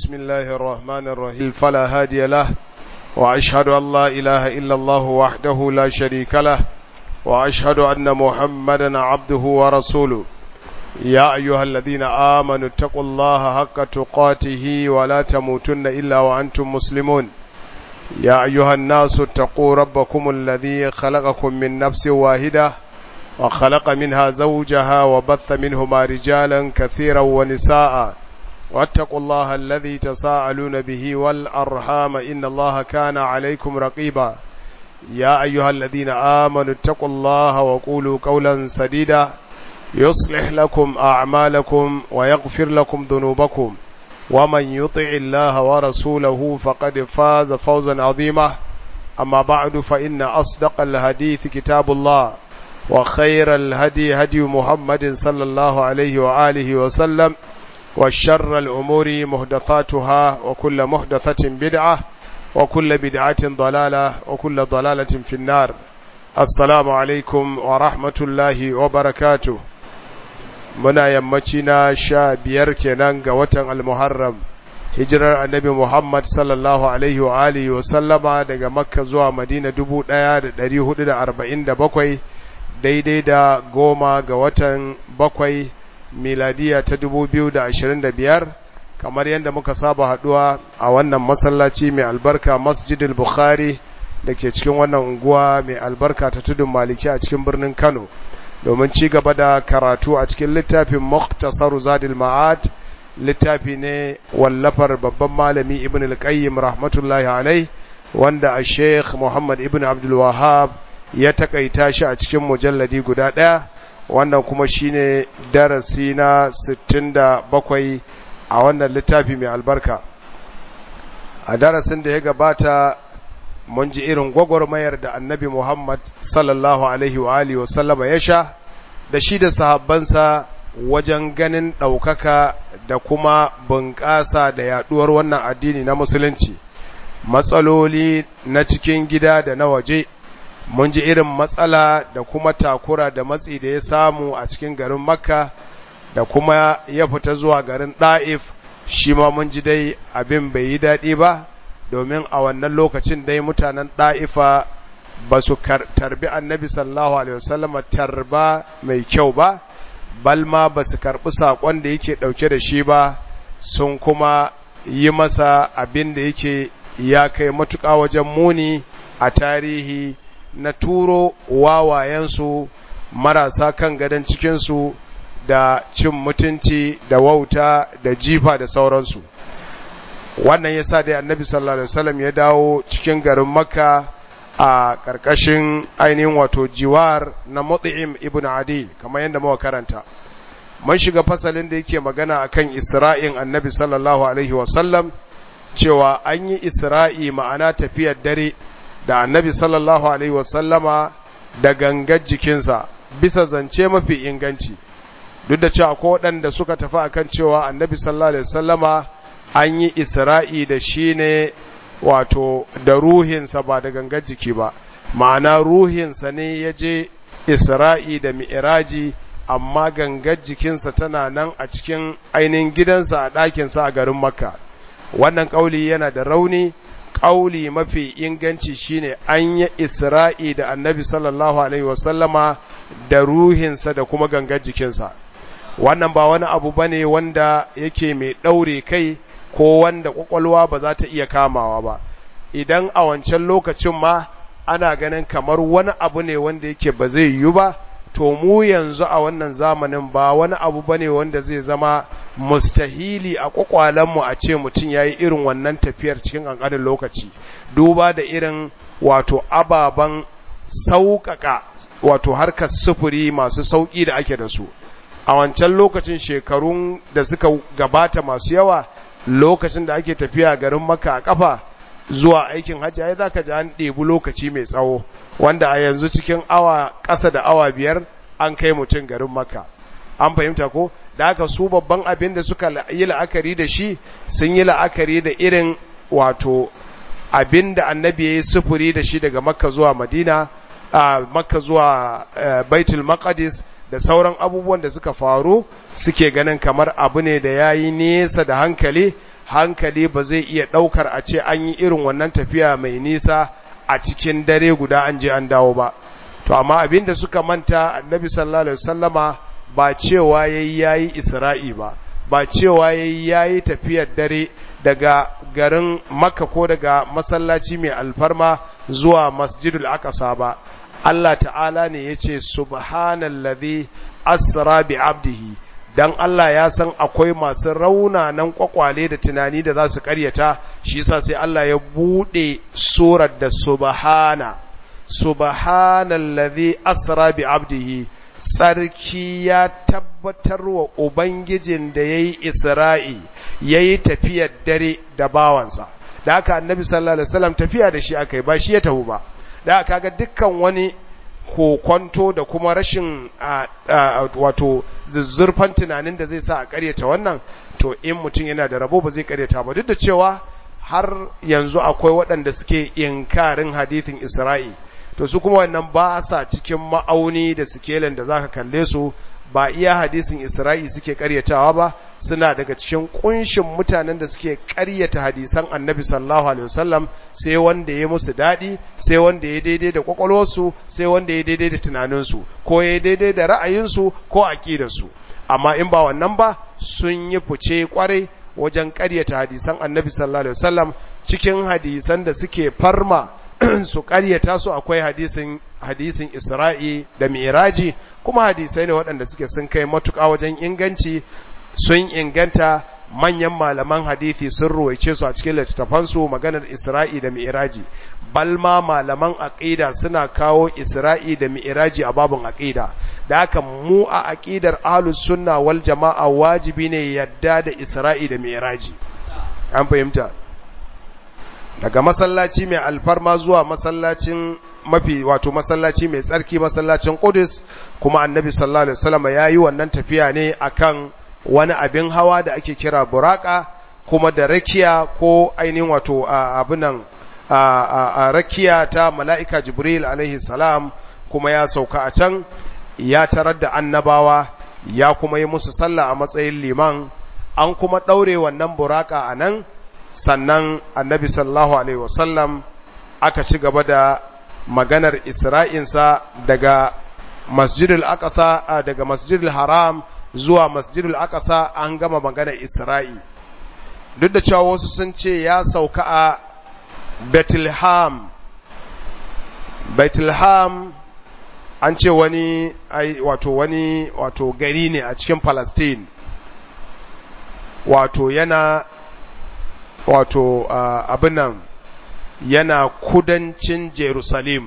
بسم الله الرحمن الرحيم فلا هادي له وأشهد أن لا إله إلا الله وحده لا شريك له وأشهد أن محمدا عبده ورسوله يا أيها الذين آمنوا اتقوا الله حق تقاته ولا تموتن إلا وأنتم مسلمون يا أيها الناس اتقوا ربكم الذي خلقكم من نفس واحدة وخلق منها زوجها وبث منهما رجالا كثيرا ونساء واتقوا الله الذي تساءلون به والأرحام إن الله كان عليكم رقيبا يا أيها الذين آمنوا اتقوا الله وقولوا قولا سديدا يصلح لكم أعمالكم ويغفر لكم ذنوبكم ومن يطع الله ورسوله فقد فاز فوزا عظيما أما بعد فإن أصدق الحديث كتاب الله وخير الهدي هدي محمد صلى الله عليه وآله وسلم وشر الأمور محدثاتها وكل محدثة بدعة وكل بدعة ضلالة وكل ضلالة في النار السلام عليكم ورحمة الله وبركاته muna yammaci na sha biyar kenan ga watan almuharram hijirar annabi muhammad sallallahu alaihi wa alihi wa sallama daga makka zuwa madina dubu ɗaya da ɗari hudu da arba'in da bakwai daidai da goma ga watan bakwai miladiya ta dubu biyu da ashirin da biyar kamar yadda muka saba haɗuwa a wannan masallaci mai albarka masjidil bukhari da ke cikin wannan unguwa mai albarka ta tudun maliki a cikin birnin kano domin ci gaba da karatu a cikin littafin Muktasar Zadil Ma'ad littafi ne wallafar babban malami Ibn al-Qayyim rahmatullahi alai wanda a Sheikh Muhammad Ibn Abdul Wahhab ya takaita shi a cikin mujalladi guda ɗaya wannan kuma shine darasi na 67 a wannan littafi mai albarka a darasin da ya gabata mun ji irin gwagwarmayar da annabi Muhammad sallallahu Alaihi wa Alihi wasallama ya sha da shi da sahabbansa wajen ganin ɗaukaka da kuma bunƙasa da yaɗuwar wannan addini na musulunci matsaloli na cikin gida da na waje mun ji irin matsala da kuma takura da matsi da ya samu a cikin garin makka da kuma ya fita zuwa garin ɗa'if shi ma mun ji dai abin bai yi daɗi ba domin a wannan lokacin dai mutanen ɗa'ifa ba su tarbi annabi sallallahu alaihi wasallama tarba mai kyau ba balma ba su karɓi saƙon da yake ɗauke da shi ba sun kuma yi masa abin da yake ya kai matuƙa wajen muni a tarihi na turo wawayensu marasa kan gadon cikinsu da cin mutunci da wauta da jifa da sauransu wannan ya sa dai annabi sallallahu alaihi wasallam ya dawo cikin garin makka a ƙarƙashin ainihin wato jiwar na mut'im ibn adi kamar yadda muka karanta mun shiga fasalin da yake magana akan isra'in annabi sallallahu alaihi wasallam cewa an yi isra'i ma'ana tafiyar dare da annabi sallallahu alaihi wasallama da gangar jikinsa bisa zance mafi inganci duk da cewa ko waɗanda suka tafi akan cewa annabi sallallahu alaihi wasallama an yi isra'i da shi ne wato da ruhinsa ba da gangar jiki ba ma'ana ruhinsa ne ya je isra'i da mi'iraji amma gangar jikinsa tana nan a cikin ainihin gidansa a ɗakinsa a garin makka wannan ƙauli yana da rauni ƙauli mafi inganci shine an yi isra'i da annabi sallallahu alaihi wasallama da ruhinsa da kuma gangar jikinsa wannan ba wani abu bane wanda yake mai ɗaure kai ko wanda kwakwalwa ba za ta iya kamawa ba idan a wancan lokacin ma ana ganin kamar wani abu ne wanda yake ba zai yiwu ba to mu yanzu a wannan zamanin ba wani abu ba ne wanda zai zama mustahili a kwakwalenmu a ce mutum ya yi irin wannan tafiyar cikin ƙanƙanin lokaci duba da irin wato ababen sauƙaƙa wato harkar sufuri masu sauƙi da ake da su a wancan lokacin shekarun da suka gabata masu yawa lokacin da ake tafiya garin maka a kafa zuwa aikin hajji ai zaka ji an ɗebi lokaci mai tsawo wanda a yanzu cikin awa ƙasa da awa biyar an kai mutum garin maka an fahimta ko da haka su babban abin da suka yi la'akari da shi sun yi la'akari da irin wato abin da annabi ya yi sufuri da shi daga makka zuwa madina a makka zuwa baitul maqdis da sauran abubuwan da suka faru suke ganin kamar abu ne da ya yi nesa da hankali hankali ba zai iya ɗaukar a ce an yi irin wannan tafiya mai nisa a cikin dare guda an je an dawo ba to amma abinda suka manta annabi sallallahu alaihi wasallama ba cewa yayi yayi isra'i ba ba cewa yayi yayi tafiyar dare daga garin makka ko daga masallaci mai alfarma zuwa masjidul aqsa ba Allah ta'ala ne yace subhanallazi asra bi abdihi dan Allah ya san akwai masu raunanan kwakwale da tunani da za su karyata shi yasa sai Allah ya bude surar da subhana subhanallazi asra bi abdihi sarki ya tabbatar wa ubangijin da yayi isra'i yayi tafiyar dare da bawansa da haka annabi sallallahu alaihi wasallam tafiya da shi akai ba shi ya tafi ba da haka ga dukkan wani kokonto da kuma rashin wato zuzzurfan tunanin da zai sa a karyata wannan to in mutum yana da rabo ba zai karyata ba duk da cewa har yanzu akwai waɗanda suke inkarin hadithin isra'i to su kuma wannan ba sa cikin ma'auni da sikelin da zaka kalle su ba iya hadisin isra'i suke karyatawa ba suna daga cikin kunshin mutanen da suke karyata hadisan annabi sallallahu alaihi wasallam sai wanda ya musu daɗi sai wanda ya daidai da kwakwalwarsu sai wanda ya daidai da tunaninsu ko ya daidai da ra'ayinsu ko aƙidarsu amma in ba wannan ba sun yi fice kwarai wajen karyata hadisan annabi sallallahu alaihi wasallam cikin hadisan da suke farma su ƙaryata su akwai hadisin hadisin Isra'i da Mi'raji kuma hadisai ne waɗanda suke sun kai matuƙa wajen inganci sun inganta manyan malaman hadisi sun ruwaice su a cikin littattafansu maganar Isra'i da Mi'raji balma malaman aqida suna kawo Isra'i da Mi'raji a babun aqida da haka mu a aqidar ahlus sunna wal jama'a wajibi ne yadda da Isra'i da Mi'raji an fahimta daga masallaci mai alfarma zuwa masallacin mafi wato masallaci mai tsarki masallacin Qudus kuma Annabi sallallahu alaihi wasallam yayi wannan tafiya ne akan wani abin hawa da ake kira buraka kuma da rakiya ko ainihin wato abunan a rakiya ta mala'ika Jibril alaihi salam kuma ya sauka a can ya tarar da annabawa ya kuma yi musu sallah a matsayin liman an kuma daure wannan buraka a nan sannan annabi sallallahu alaihi wasallam aka ci gaba da maganar isra'insa daga masjidul aqsa daga masjidul haram zuwa masjidul aqsa an gama maganar isra'i duk da cewa wasu sun ce ya sauka a bethlehem bethlehem an ce wani wato wani wato gari ne a cikin palestine wato yana wato uh, abin nan yana kudancin Jerusalem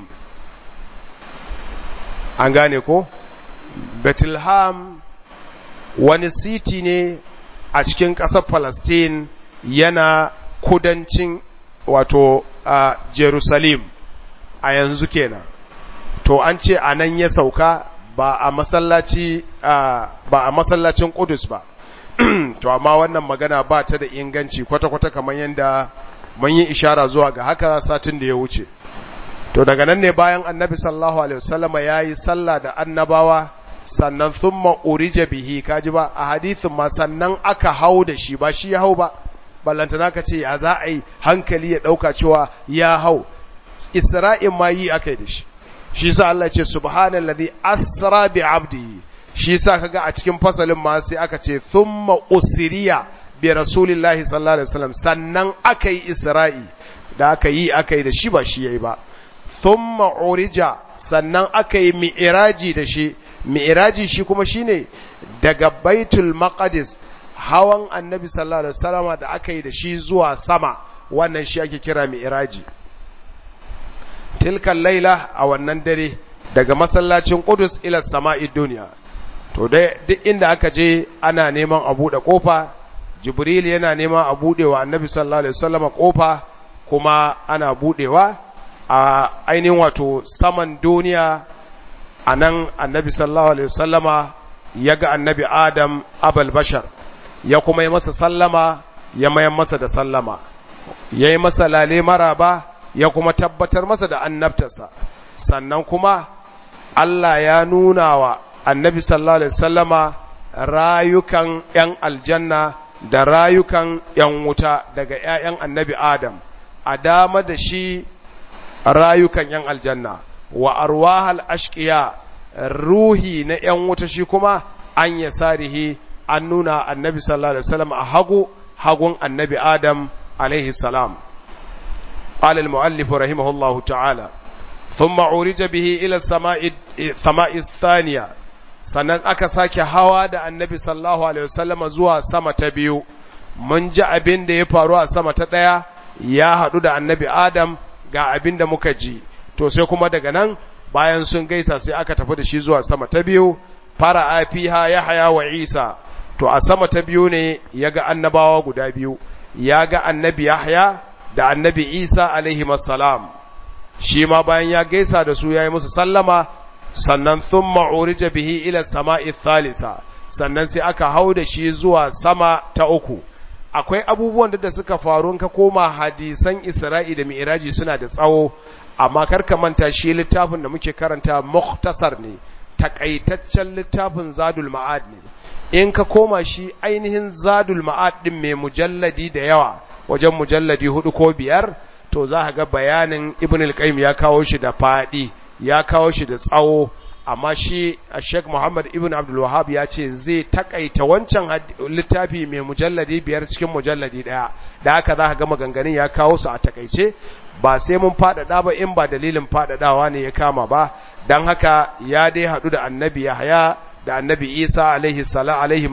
an gane ko Bethlehem wani siti ne a cikin ƙasar Palestine yana kudancin wato uh, Jerusalem a yanzu kenan to an ce a nan ya sauka ba a masallaci uh, ba a masallacin Qudus ba to amma wannan magana ba ta da inganci kwata-kwata kamar yadda mun yi ishara zuwa ga haka satin da ya wuce to daga nan ne bayan annabi sallallahu alaihi wasallam ya yi sallah da annabawa sannan thumma urija bihi kaji ba a hadithin ma sannan aka hau da shi ba shi ya hau ba ballantana ka ce ya za a yi hankali ya dauka cewa ya hau isra'in ma yi aka yi da shi shi sa Allah ce subhanallazi asra bi abdihi shi sa kaga a cikin fasalin ma sai aka ce thumma usriya bi rasulillahi sallallahu alaihi wasallam sannan aka yi isra'i da aka yi aka yi da shi ba shi yayi ba thumma urija sannan aka yi mi'raji da shi mi'raji shi kuma shine daga baitul maqdis hawan annabi sallallahu alaihi wasallam da aka yi da shi zuwa sama wannan shi ake kira mi'raji tilkan laila a wannan dare daga masallacin Qudus ila sama'i duniya to dai duk inda aka je ana neman a buɗe ƙofa jibril yana neman a buɗe wa annabi sallallahu alaihi wasallam ƙofa kuma ana buɗewa a ainihin wato saman duniya a nan annabi sallallahu alaihi wasallama ya ga annabi adam abal bashar ya kuma yi masa sallama ya mayan masa da sallama ya yi masa lale maraba ya kuma tabbatar masa da annabtarsa sannan kuma Allah ya nuna wa annabi sallallahu alaihi sallama rayukan ‘yan aljanna da rayukan ‘yan wuta daga ‘ya'yan annabi Adam, a dama da shi rayukan ‘yan aljanna, wa arwahal ashkiya ruhi na ‘yan wuta shi kuma an ya sarihi an nuna annabi sallallahu Alaihi wasallam a hagu, hagun annabi Adam alaihi salam. قال المؤلف رحمه الله تعالى ثم عرج به إلى السماء السماء الثانية sannan aka sake hawa da annabi sallallahu alaihi wasallam zuwa sama ta biyu mun ji abin da ya faru a sama ta ɗaya ya haɗu da annabi adam ga abin da muka ji to sai kuma daga nan bayan sun gaisa sai aka tafi da shi zuwa sama ta biyu fara afiha ya haya wa isa to a sama ta biyu ne ya ga annabawa guda biyu ya ga annabi yahya da annabi isa alaihi salam shi ma bayan ya gaisa da su ya yi musu sallama sannan sun ma'urija bihi ila sama'i thalisa sannan sai aka hau da shi zuwa sama ta uku akwai abubuwan da suka faru ka koma hadisan isra'i da mi'raji suna da tsawo amma karka manta shi littafin da muke karanta muktasar ne takaitaccen littafin zadul ma'ad ne in ka koma shi ainihin zadul ma'ad din mai mujalladi da yawa wajen mujalladi hudu ko biyar to za ga bayanin ibn al-qayyim ya kawo shi da fadi ya kawo shi da tsawo amma shi a sheikh muhammad ibn abdul wahab ya ce zai takaita wancan littafi mai mujalladi biyar cikin mujalladi daya da haka za ka ga maganganun ya kawo su a takaice ba sai mun faɗaɗa ba in ba dalilin faɗaɗawa ne ya kama ba don haka ya dai haɗu da annabi yahaya da annabi isa alaihi salam alaihi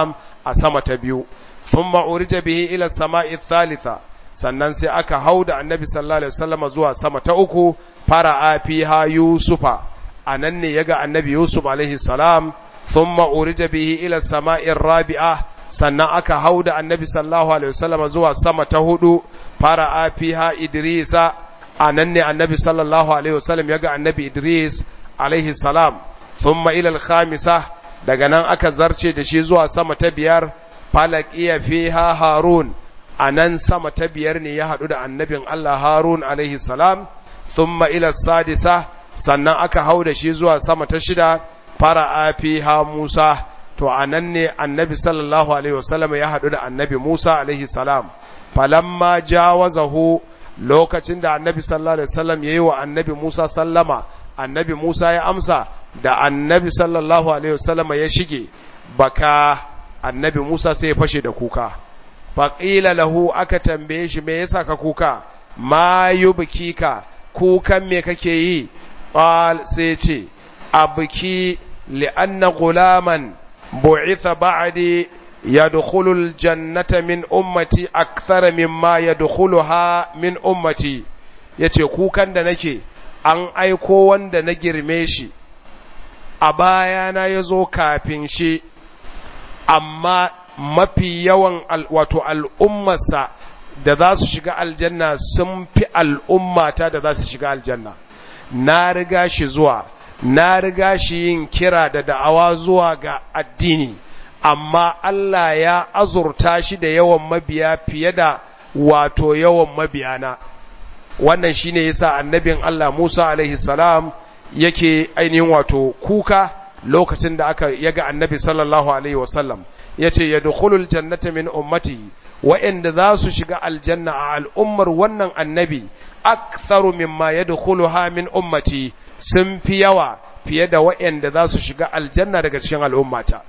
a sama ta biyu ثم أرج به إلى السماء الثالثة sannan sai aka hau da annabi sallallahu alaihi wasallam zuwa sama ta uku fara'a fiha yusufa anan ne yaga annabi yusuf alaihi salam thumma urija bihi ila sama'ir rabi'a sannan aka hau da annabi sallallahu alaihi wasallam zuwa sama ta hudu fara'a fiha idrisa anan ne annabi sallallahu alaihi wasallam yaga annabi idris alaihi salam thumma ila al-khamisa daga nan aka zarce da shi zuwa sama ta biyar falakiya fiha harun a nan sama ta biyar ne ya haɗu da annabin Allah harun alaihi salam thumma ila sadisa sannan aka hau da shi zuwa sama ta shida fara'a fiha musa to a nan ne annabi sallallahu alaihi wasallam ya haɗu da annabi musa alaihi salam falamma jawazahu lokacin da annabi sallallahu alaihi wasallam yayi wa annabi musa sallama annabi musa ya amsa da annabi sallallahu alaihi wasallam ya shige baka annabi Musa sai ya fashe da kuka faƙila lahu aka tambaye shi me yasa ka kuka ma yubkika kukan me kake yi qal sai ce abki li'anna gulaman bu'itha ba'di yadkhulu aljannata min ummati akthar mimma yadkhuluha min ummati yace kukan da nake an aiko wanda na girme shi a bayana yazo kafin shi amma mafi yawan wato al'ummarsa da za su shiga aljanna sun fi al'ummata da za su shiga aljanna na riga shi zuwa na riga shi yin kira da da'awa zuwa ga addini amma Allah ya azurta shi da yawan mabiya fiye da wato yawan mabiyana wannan shine yasa annabin Allah Musa alaihi salam yake ainihin wato kuka lokacin da aka yaga annabi sallallahu alaihi wasallam yace yadkhulul jannata min ummati wa'inda za su shiga aljanna a al'ummar wannan annabi aktharu mimma yadkhuluha min ummati sun fi yawa fiye da wa'inda za su shiga aljanna daga cikin al'ummata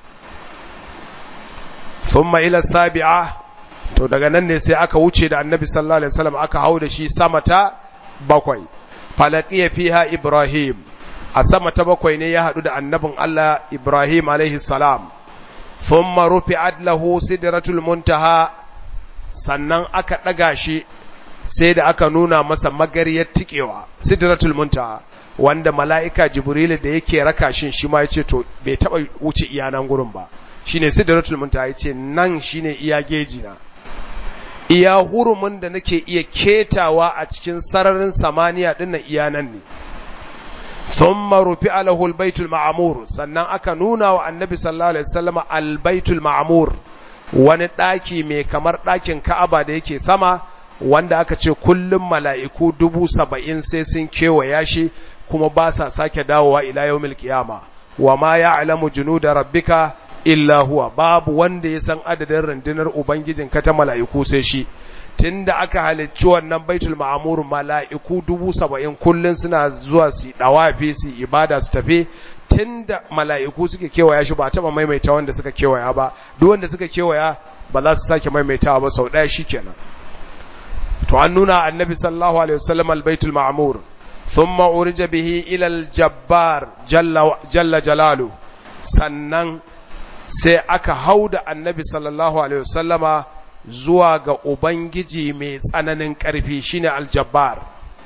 thumma ila sabi'a to daga nan ne sai aka wuce da annabi sallallahu alaihi wasallam aka hau da shi sama ta bakwai falaqiya fiha ibrahim a sama ta bakwai ne ya haɗu da annabin Allah Ibrahim alaihi salam thumma rufi'at lahu sidratul muntaha sannan aka ɗaga shi sai da aka nuna masa magariyar tikewa sidratul muntaha wanda mala'ika jibril da yake raka shin shi ma yace to bai taba wuce iyanan gurin ba shine sidratul muntaha yace nan shine iya geji na iya hurumin da nake iya ketawa a cikin sararin samaniya dinnan iyanan ne thumma rufi'a lahu albaytul ma'mur sannan aka nuna wa annabi sallallahu alaihi wasallam albaytul ma'mur wani daki mai kamar dakin Ka'aba da yake sama wanda aka ce kullum mala'iku dubu saba'in sai sun kewaya shi kuma ba sa sake dawowa ila yawmil qiyama wa ma ya'lamu junuda rabbika illa huwa babu wanda ya san adadin rundunar ubangijin ka ta mala'iku sai shi tunda aka halicci wannan baitul ma'amur mala'iku dubu saba'in kullum suna zuwa su dawafi su ibada su tafi tunda mala'iku suke kewaya shi ba a taba maimaita wanda suka kewaya ba duk wanda suka kewaya ba za su sake maimaitawa ba sau ɗaya shikenan to an nuna annabi sallallahu alaihi wasallam albaitul ma'mur thumma urija bihi ila aljabbar jalla jalla jalalu sannan sai aka hauda annabi sallallahu alaihi wasallama zuwa ga ubangiji mai tsananin ƙarfi shine aljabbar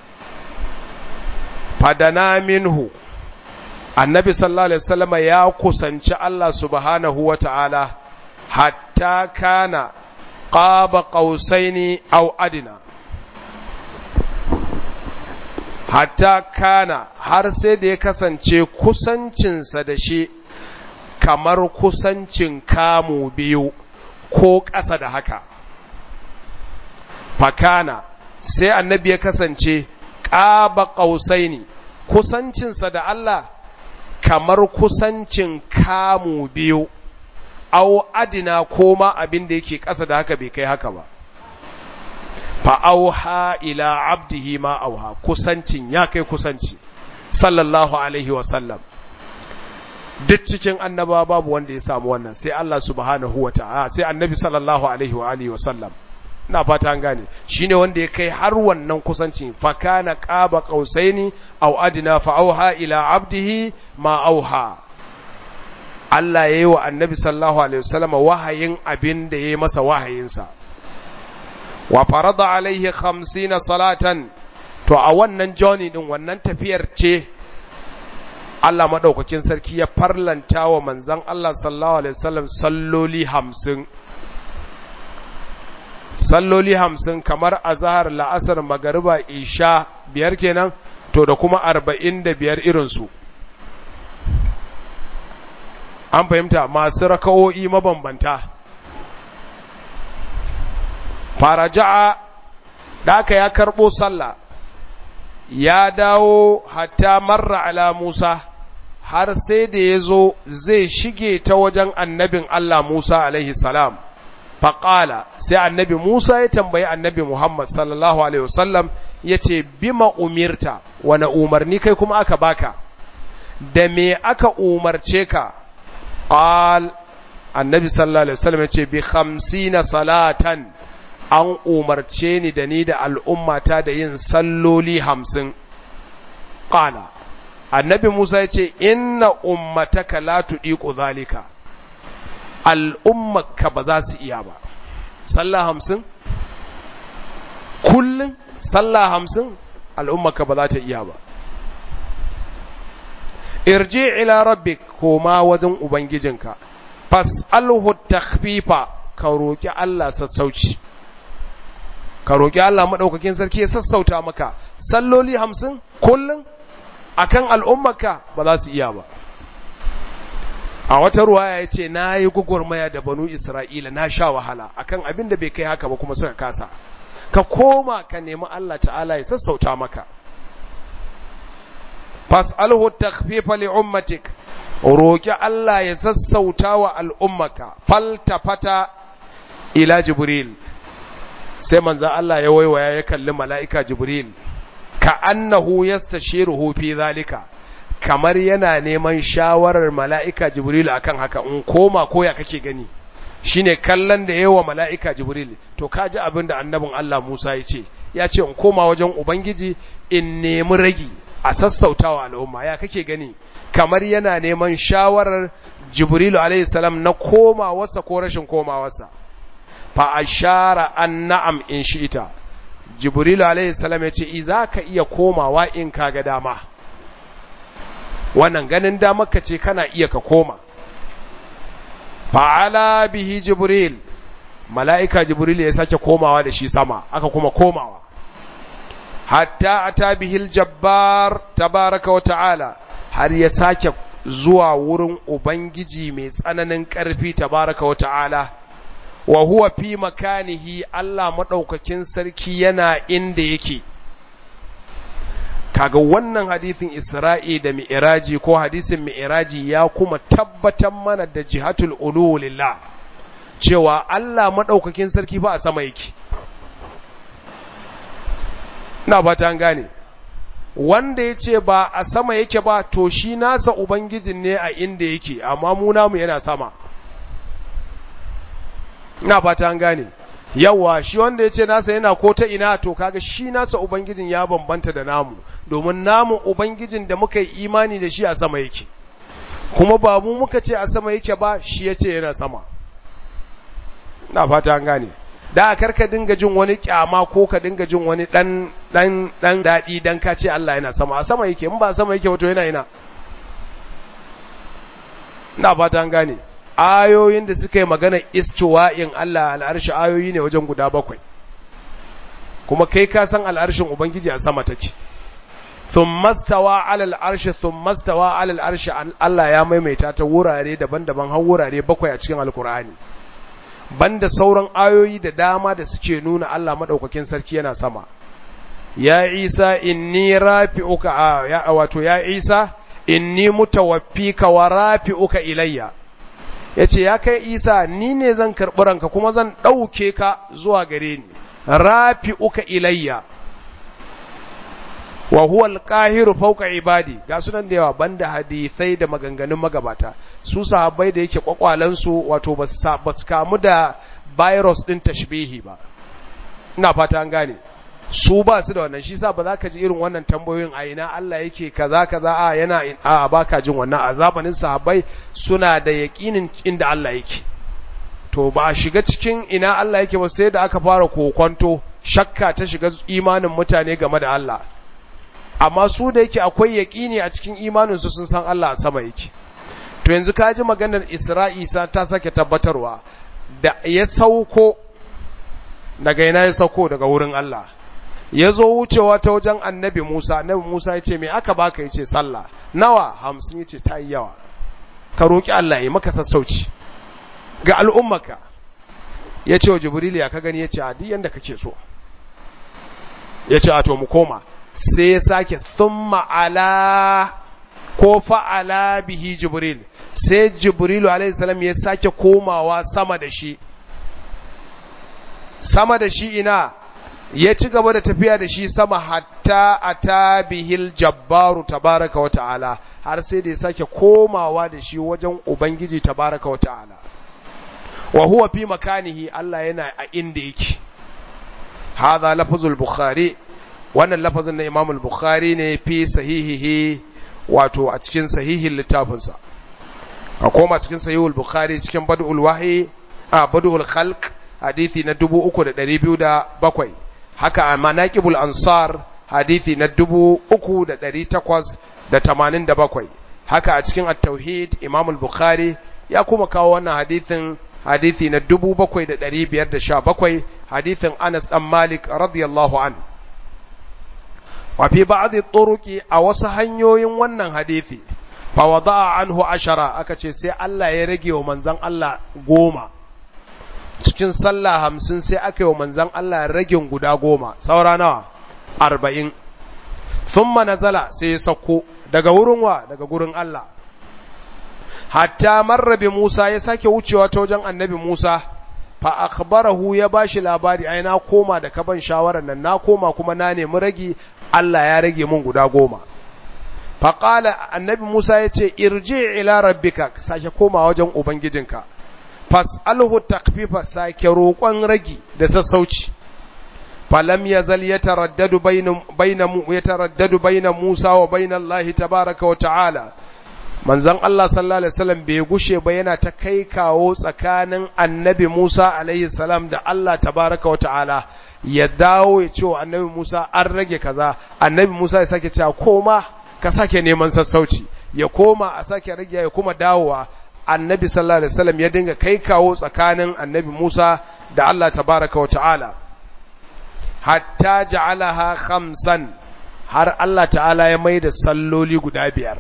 fadana minhu annabi sallallahu alaihi wasallama ya kusanci Allah subhanahu wata'ala hatta kana qaba qausaini aw adina hatta kana har sai da ya kasance kusancinsa da shi kamar kusancin kamu biyu ko ƙasa da haka fakana sai annabi ya kasance ƙaba ƙausaini kusancinsa da Allah kamar kusancin kamu biyu au adina ko ma abin da yake ƙasa da haka bai kai haka ba fa'auha ila abdihi ma auha kusancin ya kai kusanci sallallahu alaihi wasallam duk cikin annaba babu wanda ya samu wannan sai Allah subhanahu wa ta'ala sai annabi sallallahu alaihi wa alihi wasallam ina fata an gane shine wanda ya kai har wannan kusancin fa kana qaba qausaini aw adna fa auha ila abdihi ma auha Allah yayi wa annabi sallallahu alaihi wasallam wahayin abin da yayi masa wahayinsa wa farada alaihi 50 salatan to a wannan journey din wannan tafiyar ce Allah madaukakin sarki ya farlanta wa manzon Allah sallallahu alaihi wasallam salloli 50 salloli 50 kamar azhar la'asar magariba isha biyar kenan to da kuma 45 irin su an fahimta masu raka'o'i mabambanta faraja'a da aka ya karɓo sallah ya dawo hatta marra ala Musa har sai da ya zo zai shige ta wajen annabin Allah Musa alaihi salam faƙala sai annabi Musa ya tambayi annabi Muhammad sallallahu alaihi wasallam ya ce bima umirta wane umarni kai kuma aka baka da me aka umarce ka ƙal annabi sallallahu alaihi wasallam ya ce bi khamsina salatan an umarce ni da ni da al'ummata da yin salloli hamsin. Ƙala, annabi Musa ya ce, Inna ummataka la tuɗiƙo zalika, al'ummaka ba za su iya ba. Sallah hamsin? Kullum sallah hamsin al'ummaka ba za ta iya ba. Irji ila rabbik koma wajen Ubangijinka, fas'alhu takfifa ka roƙi Allah sassauci. ka roƙi Allah maɗaukakin sarki ya sassauta maka salloli hamsin kullum a kan al'ummarka ba za su iya ba a wata ruwaya ya ce na yi gwagwarmaya da banu isra'ila na sha wahala akan abin da bai kai haka ba kuma suka kasa ka koma ka nemi Allah ta'ala ya sassauta maka fas'alhu takhfifa li ummatik roƙi Allah ya sassauta wa al'ummaka faltafata ila jibril sai manzan Allah ya waiwaya ya kalli mala'ika Jibril, ka annahu yastashiruhu fi zalika, kamar yana neman shawarar mala'ika Jibril akan haka in koma koya kake gani, shi ne kallon da yawa mala'ika Jibril, to ka ji abin da annabin Allah Musa ya ce, ya ce in koma wajen Ubangiji in nemi ragi a sassautawa al'umma, ya kake gani, kamar yana neman shawarar Jibrilu alaihi na koma wasa ko rashin koma wasa. fa ashara an na'am in shi'ita jibril alayhi salam yace i zaka iya komawa in kaga dama wannan ganin dama ka ce kana iya ka koma fa'ala bihi jibril mala'ika jibril ya sake komawa da shi sama aka kuma komawa hatta ata bihi aljabbar tabaraka wa ta'ala har ya sake zuwa wurin ubangiji mai tsananin ƙarfi tabaraka wa ta'ala wa huwa fi makanihi Allah maɗaukakin sarki yana inda yake kaga wannan hadisin Isra'i da Mi'raji ko hadisin Mi'raji ya kuma tabbatar mana da jihatul ulu lillah cewa Allah madaukakin sarki fa a sama yake ina ba ta gane wanda ya ce ba a sama yake ba to shi nasa ubangijin ne a inda yake amma mu namu yana sama ina ba ta gane yawa shi wanda ya ce nasa yana ko ta ina to kaga shi nasa ubangijin ya bambanta da namu domin namu ubangijin da muka yi imani da shi a sama yake kuma ba mu muka ce a sama yake ba shi ya ce yana sama na fata an gane da kar ka dinga jin wani kyama ko ka dinga jin wani dan dan dan dadi dan ka ce Allah yana sama a sama yake in ba sama yake wato yana ina na fata an gane ayoyin da suka yi magana istiwa'in Allah al'arshi ayoyi ne wajen guda bakwai kuma kai ka san al'arshin ubangiji a sama take thumma stawa 'ala al'arshi thumma stawa 'ala al'arshi Allah ya maimaita ta wurare daban-daban har wurare bakwai a cikin alkur'ani banda sauran ayoyi da dama da suke nuna Allah madaukakin sarki yana sama ya Isa inni rafi'uka ya wato ya Isa inni mutawaffika wa rafi'uka ilayya yace ya kai Isa ni ne zan karbi ranka kuma zan dauke ka zuwa gare ni rafi'uka ilayya wa huwa al-qahiru fawqa ibadi ga sunan da yawa banda hadisai da maganganun magabata su sahabbai da yake kwakwalan su wato basu kamu da virus din tashbihi ba ina fata an gane su ba su da wannan shi sa ba za ka ji irin wannan tambayoyin a ina Allah yake kaza kaza a yana a baka jin wannan a zamanin sahabbai suna da yaqinin inda Allah yake to ba a shiga cikin ina Allah yake ba sai da aka fara kokonto shakka ta shiga imanin mutane game da Allah amma su da yake akwai yaƙini a cikin imaninsu sun san Allah a sama yake to yanzu ka ji maganar Isra'isa ta sake tabbatarwa da ya sauko daga ina ya sauko daga wurin Allah ya zo wucewa ta wajen annabi Musa annabi Musa ya ce me aka baka ya ce sallah nawa hamsin ya ce ta yi yawa ka roƙi Allah ya maka sassauci ga al'ummaka ya ce wa Jibril ya ka gani ya ce a duk yanda kake so ya ce a to mu koma sai ya sake thumma ala ko fa'ala bihi jibril sai jibrilu alaihi salam ya sake komawa sama da shi sama da shi ina ya ci gaba da tafiya da shi sama hatta ata bihil jabbaru tabaraka wa ta'ala har sai da ya sake komawa da shi wajen ubangiji tabaraka wa ta'ala wa huwa fi makanihi Allah yana a inda yake hadha lafzul bukhari wannan lafazin na Imam al-Bukhari ne fi sahihihi wato a cikin sahihin littafinsa a koma cikin sahihul Bukhari cikin Badul Wahyi a Badul Khalq hadisi na 3207 haka a Manaqibul Ansar hadisi na 3887 haka a cikin At-Tauhid Imam al-Bukhari ya kuma kawo wannan hadisin hadisi na 7517 hadisin Anas dan Malik radiyallahu anhu wafi ba'adhi turuki a wasu hanyoyin wannan hadithi fa wada'a anhu ashara aka ce sai Allah ya rage wa manzon Allah goma cikin sallah hamsin sai aka yi wa manzon Allah ragin guda goma saura nawa arba'in thumma nazala sai ya sauko daga wurin wa daga gurin Allah hatta marrabi Musa ya sake wucewa ta wajen annabi Musa fa akhbarahu ya bashi labari ai na koma da kaban shawarar nan na koma kuma na nemi ragi Allah ya rage mun guda goma fa qala annabi Musa yace irji ila rabbika sake koma wajen ubangijinka fas'alhu takfifa sake roƙon ragi da sassauci falam yazal yataraddadu bayna bayna yataraddadu bayna Musa wa bayna Allah tabaaraka wa ta'ala manzon Allah sallallahu alaihi wasallam bai gushe ba yana ta kai kawo tsakanin annabi Musa alaihi salam da Allah tabaraka wa ta'ala ya dawo ya ce wa annabi Musa an rage kaza annabi Musa ya sake cewa koma ka sake neman sassauci ya koma a sake rage ya kuma dawowa annabi sallallahu alaihi wasallam ya dinga kai kawo tsakanin annabi Musa da Allah tabaraka wa ta'ala hatta ja'alaha khamsan har Allah ta'ala ya mai da salloli guda biyar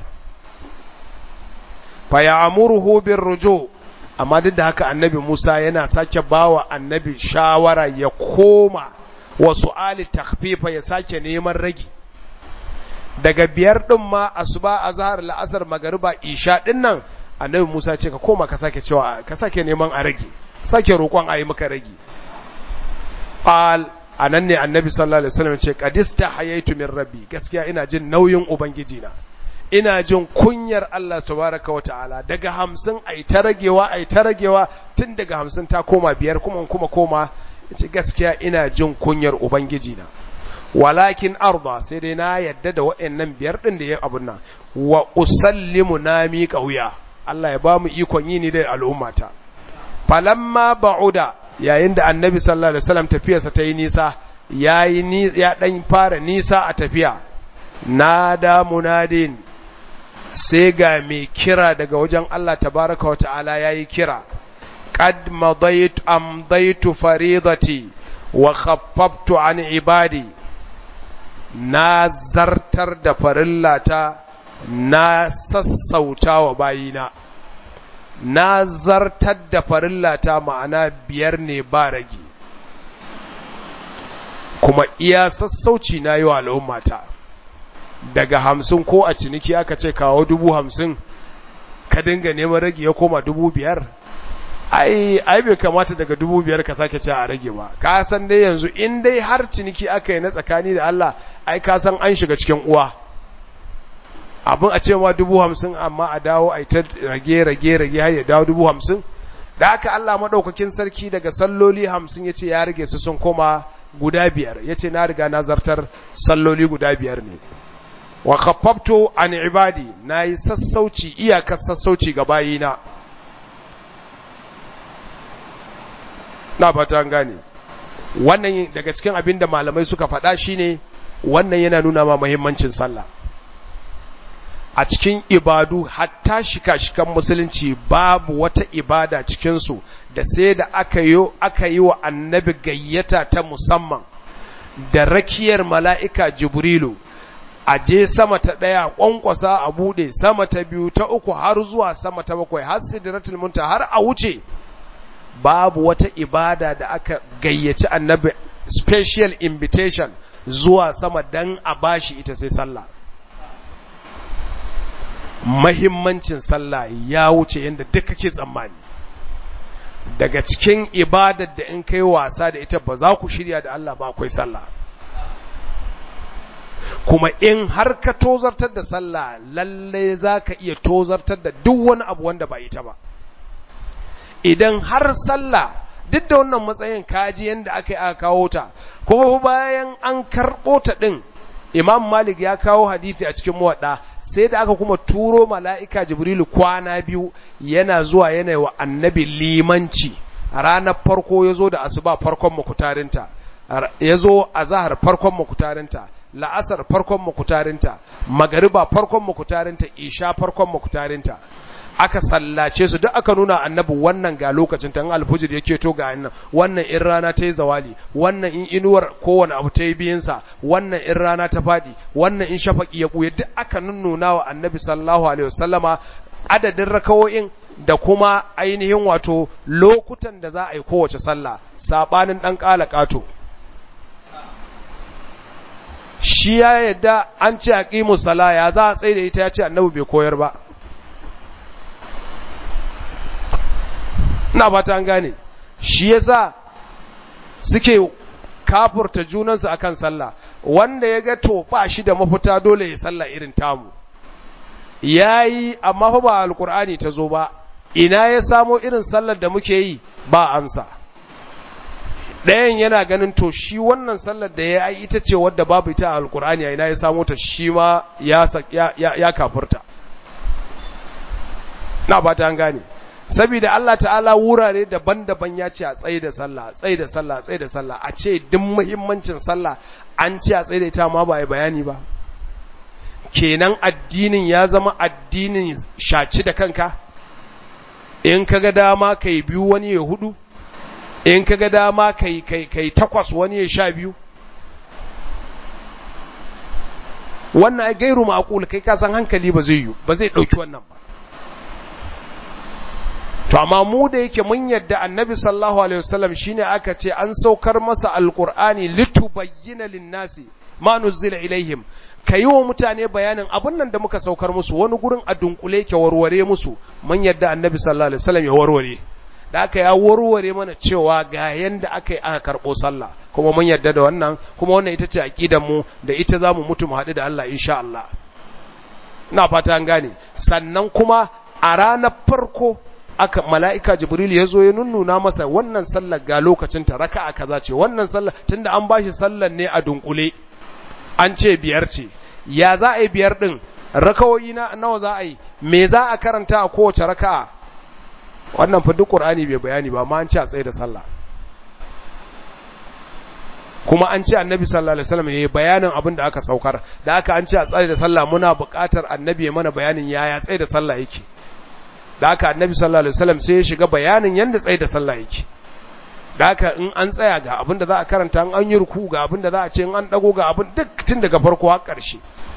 fayamuruhu birruju amma duk da haka annabi Musa yana sake bawa annabi shawara ya koma wa su'ali takhfifa ya sake neman ragi daga biyar ɗin ma asuba azhar la'asar magariba isha ɗin nan annabi Musa ce ka koma ka sake cewa ka sake neman a rage sake roƙon a yi maka rage qal anan ne annabi sallallahu alaihi wasallam ce qadista hayaitu min rabbi gaskiya ina jin nauyin ubangiji na ina jin kunyar Allah tabaraka wa ta'ala daga hamsin ai ta ragewa ai ta ragewa tun daga hamsin ta koma biyar kuma kuma koma ce gaskiya ina jin kunyar ubangiji na walakin arda sai dai na yadda da wa'annan biyar din da ya abun nan wa usallimu na miƙa wuya Allah ya ba mu ikon yi ni da al'ummata falamma ba'uda yayin da annabi sallallahu alaihi wasallam tafiyarsa ta yi nisa yayi ni ya dan fara nisa a tafiya nada munadin sai ga mai kira daga wajen Allah tabaraka wa ta'ala yayi kira qad madaytu amdaytu faridati wa khaffaftu an ibadi na zartar da farillata na sassauta wa bayina na zartar da farillata ma'ana biyar ne ba rage kuma iya sassauci na yi wa al'ummata daga hamsin ko a ciniki aka ce kawo dubu hamsin ka dinga neman rage ya koma dubu biyar ai ai bai kamata daga dubu biyar ka sake cewa a rage ba ka san dai yanzu in dai har ciniki aka yi na tsakani da Allah ai ka san an shiga cikin uwa abin a ce ma dubu hamsin amma a dawo a ta rage rage rage har ya dawo dubu hamsin da haka Allah maɗaukakin sarki daga salloli hamsin ya ce ya rage su sun koma guda biyar ya ce na riga na zartar salloli guda biyar ne wa khaffaftu an ibadi na yi sassauci iyakar sassauci ga bayina na fata gane wannan daga cikin abin da malamai suka faɗa shine wannan yana nuna ma muhimmancin sallah a cikin ibadu hatta shika-shikan musulunci babu wata ibada cikinsu da sai da aka yi aka yi wa annabi gayyata ta musamman da rakiyar mala'ika jibrilu a je sama ta ɗaya ƙwanƙwasa a buɗe sama ta biyu ta uku har zuwa sama ta bakwai har sidratul munta har a wuce babu wata ibada da aka gayyaci annabi special invitation zuwa sama dan a bashi ita sai sallah mahimmancin sallah ya wuce yadda duk kake tsammani daga cikin ibadar da in kai wasa da ita ba za ku shirya da Allah ba akwai sallah kuma in har ka tozartar da sallah lalle za ka iya tozartar da duk wani abu wanda ba ita ba idan har sallah duk da wannan matsayin kaji yadda aka yi aka kawo ta kuma bayan an karɓo ta ɗin imam malik ya kawo hadithi a cikin muwaɗa sai da aka kuma turo mala'ika jibrilu kwana biyu yana zuwa yana wa annabi limanci a ranar farko ya zo da asuba farkon makutarinta ya zo a zahar farkon makutarinta la'asar farkon makutarinta magariba farkon makutarinta isha farkon makutarinta aka sallace su duk aka nuna annabi wannan ga lokacin tan alfujir yake to ga annan wannan in rana ta yi zawali wannan in inuwar kowane abu ta yi biyinsa wannan in rana ta faɗi wannan in shafaki ya ɓuya duk aka nunnuna wa annabi sallallahu alaihi wasallama adadin rakawo'in da kuma ainihin wato lokutan da za a yi kowace sallah sabanin dan kala kato shi ya yadda an ce aqimu sala ya za a tsaye da ita ya ce annabi bai koyar ba ina fata an gane shi yasa suke kafurta junansu akan sallah wanda ya ga to ba shi da mafita dole ya sallah irin tamu yayi amma fa ba alqur'ani ta zo ba ina ya samo irin sallar da muke yi ba amsa ɗayan yana ganin to shi wannan sallar da ya yi ita ce wadda babu ita a alqur'ani ina ya samo ta shi ma ya ya, ya kafurta na ba ta an gane saboda Allah ta'ala wurare daban-daban ya ce a tsaye da sallah tsaye da sallah tsaye da sallah a ce duk muhimmancin sallah an ce a tsaye da ita ma ba ya bayani ba kenan addinin ya zama addinin shaci da kanka in kaga dama kai biyu wani ya hudu in kaga dama kai kai kai takwas wani ya sha biyu wannan ai gairu ma'qul kai ka san hankali ba zai yi ba zai dauki wannan ba to amma mu da yake mun yadda annabi sallallahu alaihi wasallam shine aka ce an saukar masa alqur'ani litubayyana linnasi ma nuzila ilaihim ka yi wa mutane bayanin abin nan da muka saukar musu wani gurin a dunkule ke warware musu mun yadda annabi sallallahu alaihi wasallam ya warware da aka ya warware mana cewa ga yanda aka yi aka karɓo sallah kuma mun yadda da wannan kuma wannan ita ce aqidar mu da ita zamu mutu mu haɗu da Allah insha Allah ina fata an gane sannan kuma a ranar farko aka mala'ika jibril ya zo ya nunnuna masa wannan sallar ga lokacin ta raka'a kaza ce wannan sallar tunda an bashi sallar ne a dunkule an ce biyar ce ya za a yi biyar din rakawoyi na nawa za a yi me za a karanta a kowace raka'a wannan fa duk qur'ani bai bayani ba amma an ce a tsaye da sallah kuma an ce annabi sallallahu alaihi wasallam yayi bayanin abin da aka saukar da aka an ce a tsaye da sallah muna buƙatar annabi ya mana bayanin yaya tsaye da sallah yake da aka annabi sallallahu alaihi wasallam sai ya shiga bayanin yanda tsaye da sallah yake da aka in an tsaya ga abin da za a karanta in an yi ruku ga abin da za a ce in an dago ga abin duk tun daga farko har ƙarshe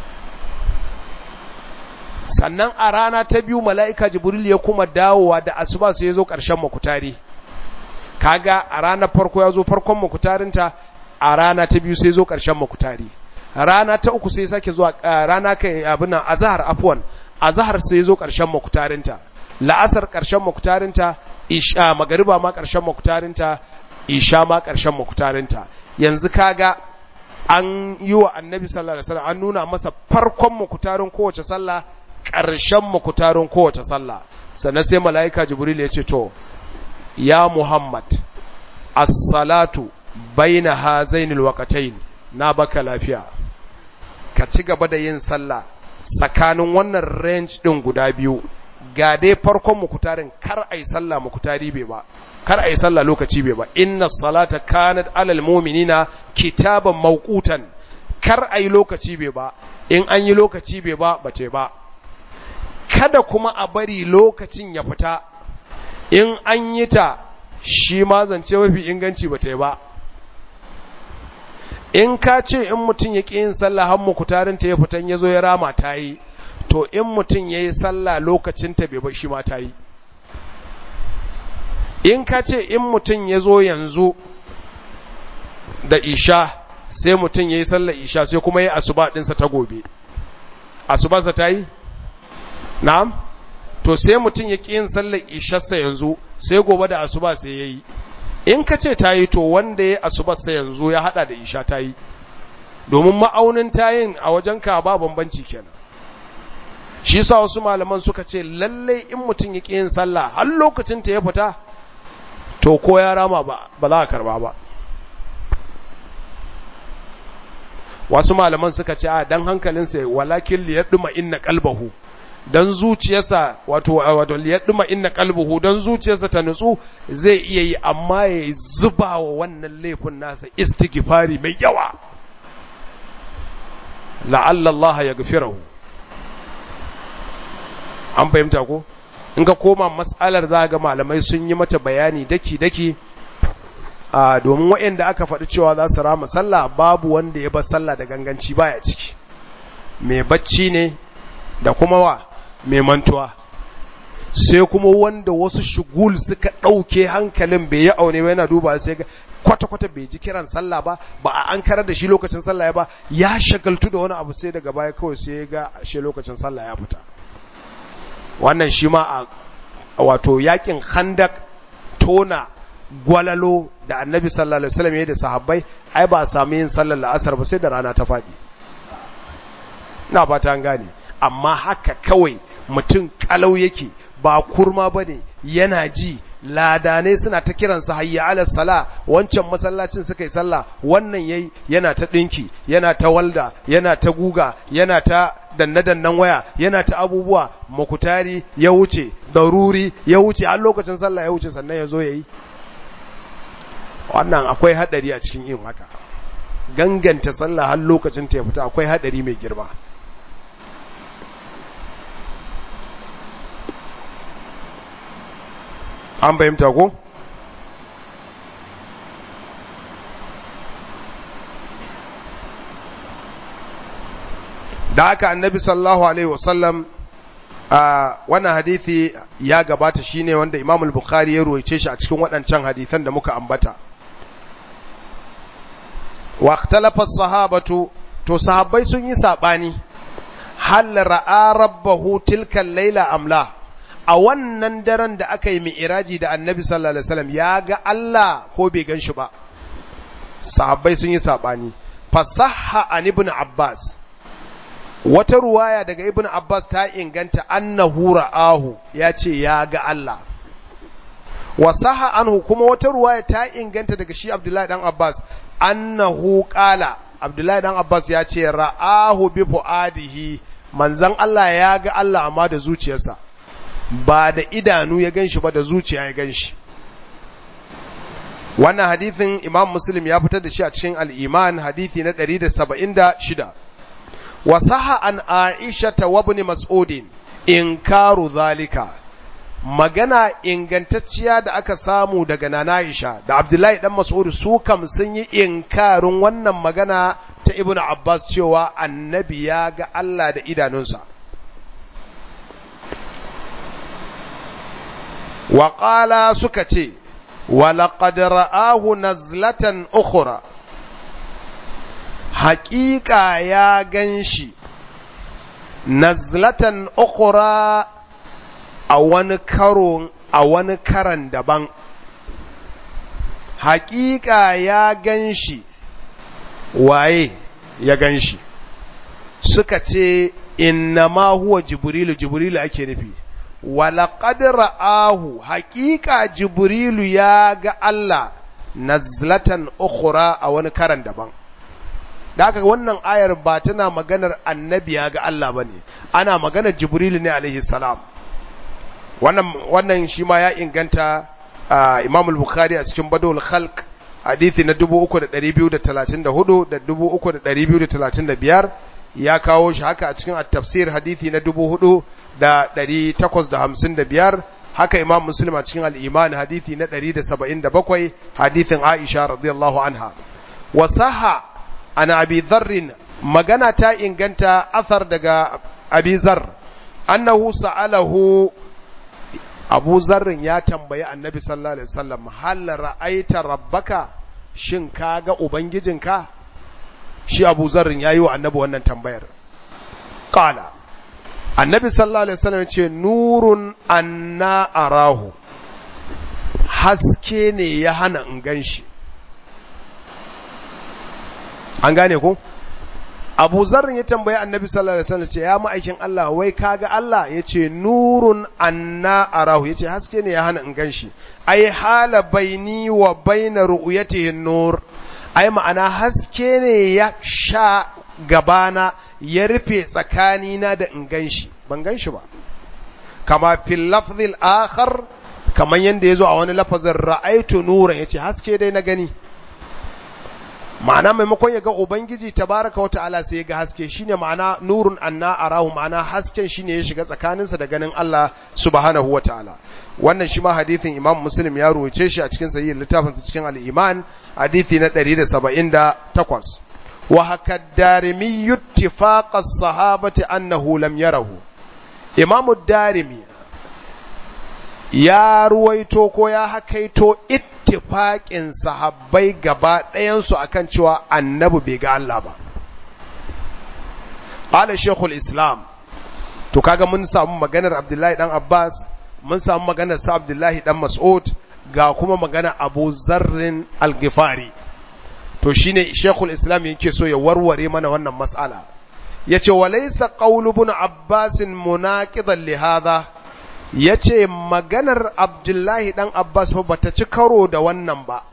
sannan a rana ta biyu mala'ika jibril ya kuma dawowa da asuba sai ya zo ƙarshen makutari kaga a ranar farko ya zo farkon makutarinta a rana ta biyu sai zo ƙarshen makutari rana ta uku sai sake zuwa rana kai abin nan azhar afwan azhar sai zo ƙarshen makutarinta la'asar ƙarshen makutarinta isha magariba ma ƙarshen makutarinta isha ma ƙarshen makutarinta yanzu kaga an yi wa annabi sallallahu alaihi wasallam an nuna masa farkon makutarin kowace sallah ƙarshen makutarin kowace sallah sannan sai mala'ika jibril ya ce to ya muhammad as-salatu baina hazainil waqatayn na baka lafiya ka ci gaba da yin sallah tsakanin wannan range din guda biyu ga dai farkon mukutarin kar ai sallah mukutari bai ba kar ai sallah lokaci bai ba inna salata kanat alal mu'minina kitaban mawqutan kar ai lokaci bai ba in an yi lokaci bai ba bace ba kada kuma a bari lokacin ya fita in an yi ta shi ma zance mafi inganci ba ta yi ba in ka ce in mutum ya ƙi yin sallah har mukutarin ta ya fitan ya zo ya rama ta yi to in mutum ya yi sallah lokacin ta bai ba shi ma ta yi in ka ce in mutum ya zo yanzu da isha sai mutum ya yi sallah isha sai kuma ya yi asuba ɗinsa ta gobe asubansa ta yi na'am to sai mutum ya ƙi yin sallar isharsa yanzu sai gobe da asuba sai ya yi in ka ce ta yi to wanda ya asubarsa yanzu ya hada da isha ta yi domin ma'aunin tayin a wajen ka ba bambanci kenan shi sa wasu malaman suka ce lallai in mutum ya ƙi yin sallah har lokacin ta ya fita to ko ya rama ba ba za a karba ba wasu malaman suka ce a dan hankalinsa walakin liyaduma inna qalbahu dan zuciyarsa wato wato liyaduma inna qalbuhu dan zuciyarsa ta nutsu zai iya yi amma ya zuba wa wannan laifin nasa istighfari mai yawa la'alla Allah ya gafirahu an fahimta ko in ka koma mas'alar za ga malamai sun yi mata bayani daki daki a domin waɗanda aka faɗi cewa za su rama sallah babu wanda ya bar sallah da ganganci baya ciki mai bacci ne da kuma wa mai mantuwa sai kuma wanda wasu shugul suka ɗauke hankalin bai yi aune ba yana duba sai ga kwata-kwata bai ji kiran sallah ba ba a an karar da shi lokacin sallah ba ya shagaltu da wani abu sai daga baya kawai sai ga shi lokacin sallah ya fita wannan shi ma a wato yakin handak tona gwalalo da annabi sallallahu alaihi wasallam ya da sahabbai ai ba a sami yin sallar la'asar ba sai da rana ta faɗi ina fata an gane amma haka kawai mutum kalau yake ba kurma bane yana ji ladanai suna ta kiransa hayya ala sala wancan masallacin suka yi sallah wannan yayi yana ta dinki yana ta walda yana ta guga yana ta danne-dannen waya yana ta abubuwa makutari ya wuce daruri ya wuce har lokacin sallah ya wuce sannan ya zo yayi wannan akwai hadari a cikin yin haka ganganta sallah har lokacin ta ya fita akwai hadari mai girma an fahimta ko da haka annabi sallallahu alaihi wasallam a wannan hadithi ya gabata shine wanda Imam al-Bukhari ya ruwaice shi a cikin waɗancan hadithan da muka ambata wa ikhtalafa as-sahabatu to sahabbai sun yi sabani hal ra'a rabbahu tilka laila amla a wannan daren da aka yi mi'iraji da annabi sallallahu alaihi wasallam ya ga Allah ko bai gan shi ba sahabbai sun yi sabani fasahha an ibn abbas wata ruwaya daga ibn abbas ta inganta annahu ra'ahu ya ce ya ga Allah wasaha anhu kuma wata ruwaya ta inganta daga shi abdullahi dan abbas annahu qala abdullahi dan abbas ya ce ra'ahu bi fuadihi manzon Allah ya ga Allah amma da zuciyarsa ba da idanu ya ganshi ba da zuciya ya ganshi wannan hadithin imam muslim ya fitar da shi a cikin al'iman hadithi na 176 wasaha an aisha ta wabni mas'udin inkaru zalika magana ingantacciya da aka samu daga nana aisha da abdullahi dan mas'ud su kam sun yi inkarin wannan magana ta ibnu abbas cewa annabi ya ga Allah da idanunsa wa suka ce ولقد رآه نزلة أخرى حقيقة يا جنشي نزلة أخرى أوان كرون أوان كرن دبان حقيقة يا جنشي waye ya gan shi suka ce innama huwa jibrilu jibrilu ake nufi walaƙad ra'ahu haƙiƙa jibrilu ya ga Allah nazlatan ukhra a wani karan daban da aka wannan ayar ba tana maganar annabi ya ga Allah ba ne ana maganar jibrilu ne alaihi salam wannan wannan shi ma ya inganta imam al-bukhari a cikin badul khalq hadithi na 3234 da 3235 ya kawo shi haka a cikin at-tafsir hadithi na 4000 da ɗari takwas da hamsin da biyar haka imam muslim a cikin al'iman hadithi na ɗari da saba'in da bakwai hadithin aisha radiyallahu anha wasaha an abi zarrin magana ta inganta athar daga abi zar annahu sa'alahu abu zarrin ya tambayi annabi sallallahu alaihi wasallam hal ra'aita rabbaka shin ka ga ubangijinka shi abu zarrin yayi wa annabi wannan tambayar qala annabi sallallahu alaihi wasallam ce nurun anna arahu haske ne ya hana in ganshi an gane ko abu zarrin ya tambayi annabi sallallahu alaihi wasallam ce ya ma'aikin Allah wai kaga Allah yace nurun anna arahu yace haske ne ya hana in ganshi ai hala baini wa baina ru'yatihi nur ai ma'ana haske ne ya sha gabana ya rufe tsakanina da in ganshi ban ganshi ba kama fil lafzil akhar kaman yanda yazo a wani lafazin ra'aitu nuran yace haske dai na gani ma'ana maimakon ya ga ubangiji tabaraka wa ta'ala sai ya ga haske shine ma'ana nurun anna arahu ma'ana hasken shine ya shiga tsakaninsa da ganin Allah subhanahu wa ta'ala wannan shi ma hadithin imam muslim ya ruwace shi a cikin sahihin littafinsa cikin al-iman hadithi na 178 wa haka darimi ittifaqa as-sahabati annahu lam yarahu imamu darimi ya ruwaito ko ya hakaito ittifaƙin sahabbai gaba ɗayansu akan cewa annabi bai ga Allah ba. Ƙala Shekul Islam, to kaga mun samu maganar Abdullahi ɗan Abbas, mun samu maganar sa Abdullahi ɗan Mas'ud, ga kuma magana Abu Zarrin Al-Ghifari. To shine Shekul Islam yake so ya warware mana wannan mas'ala. Ya ce, Walaisa ƙaulu bin Abbasin munaƙidan lihada, ya ce maganar Abdullahi ɗan Abbas ba ta ci karo da wannan ba,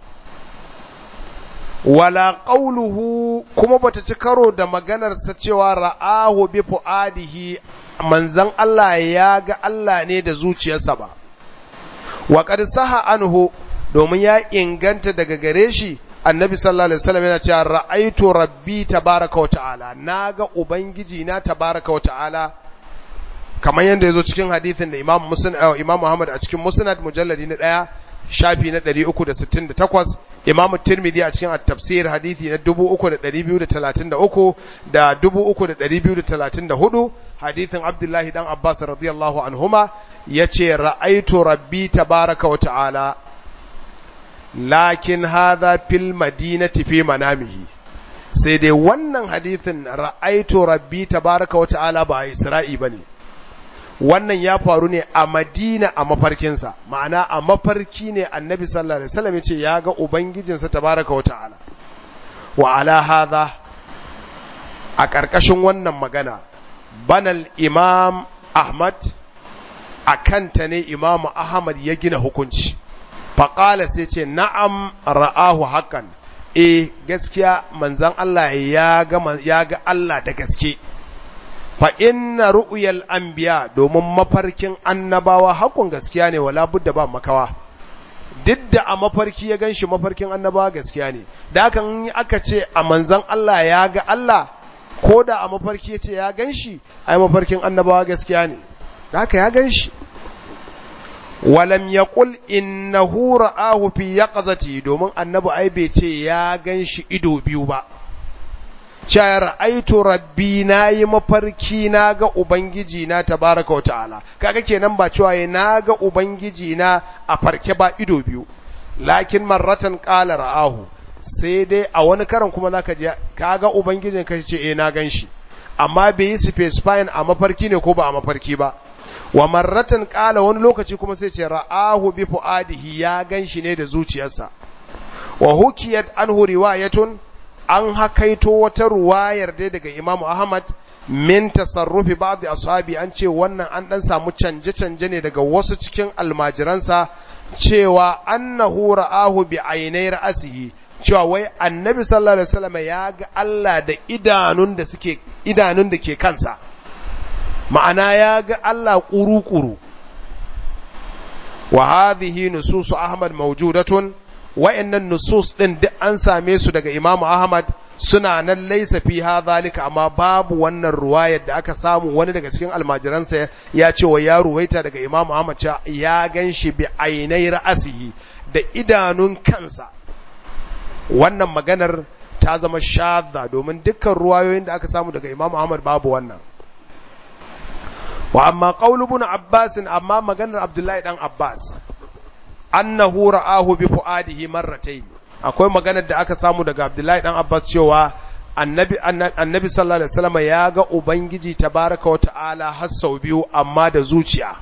wala ƙauluhu kuma ba ta ci karo da maganarsa cewa ra'ahu bi fu'adihi manzan Allah ya ga Allah ne da zuciyarsa ba, wa saha anhu domin ya inganta daga gare shi annabi sallallahu alaihi wasallam yana cewa ra'aitu rabbi tabaraka wa ta'ala naga ubangiji na tabaraka wa ta'ala kamar yadda ya zo cikin hadithin da Imam Muslim Imam Muhammad a cikin Musnad mujalladi na ɗaya shafi na 368 Imam Tirmidhi a cikin at-tafsir hadithi na 3233 da 3234 hadithin Abdullahi dan Abbas radiyallahu anhuma yace ra'aitu rabbi tabaraka wa ta'ala lakin hadha fil madinati fi manamihi sai dai wannan hadithin ra'aitu rabbi tabaraka wa ta'ala ba a isra'i bane wannan ya faru ne a madina a mafarkinsa ma'ana a mafarki ne annabi sallallahu alaihi wasallam yace ya ga ubangijinsa tabaraka wa ta'ala wa ala hadha a ƙarƙashin wannan magana banal imam ahmad a kanta ne imamu ahmad ya gina hukunci faƙala sai ce na'am ra'ahu hakan e gaskiya manzan Allah ya ga ya ga Allah da gaske fa inna ru'yal anbiya domin mafarkin annabawa hakun gaskiya ne wala budda ba makawa duk da a mafarki ya ganshi mafarkin annabawa gaskiya ne da hakan aka ce a manzan Allah ya ga Allah ko da a mafarki ya ce ya ganshi ai mafarkin annabawa gaskiya ne da haka ya ganshi walam yaqul innahu ra'ahu fi yaqzati domin annabi ai bai ce ya ganshi ido biyu ba cewa ra'aitu rabbi nayi mafarki na ga ubangiji na tabaraka wa ta'ala kaga kenan ba cewa ya na ga ubangiji na a farke ba ido biyu lakin marratan qala ra'ahu sai dai a wani karan kuma zaka je kaga ubangijin ka ce eh na ganshi amma bai yi specifying a mafarki ne ko ba a mafarki ba wa marratan qala wani lokaci kuma sai ce ra'ahu bi fuadihi ya ganshi ne da zuciyarsa wa hukiyat anhu riwayatun an hakaito wata ruwayar dai daga Imam Ahmad min tasarrufi ba'd ashabi an ce wannan an dan samu canje-canje ne daga wasu cikin almajiransa cewa annahu ra'ahu bi ainai ra'sihi cewa wai annabi sallallahu alaihi wasallam ya ga Allah da idanun da suke idanun da ke kansa ma'ana ya ga Allah kuru-kuru wa hadhihi nususu Ahmad mawjudatun wa'annan nusus din duk an same su daga Imam Ahmad suna nan laisa fi hadhalika amma babu wannan ruwayar da aka samu wani daga cikin almajiransa ya ce wa ya ruwaita daga Imam Ahmad cewa ya ganshi bi ainai ra'asihi da idanun kansa wannan maganar ta zama shadda domin dukkan ruwayoyin da aka samu daga Imam Ahmad babu wannan wa amma qaulu ibn Abbas amma maganar Abdullahi dan Abbas annahu ra'ahu bi fuadihi marratayn akwai maganar da aka samu daga Abdullahi dan Abbas cewa annabi annabi sallallahu alaihi wasallam ya ga ubangiji tabaraka wa ta'ala har sau biyu amma da zuciya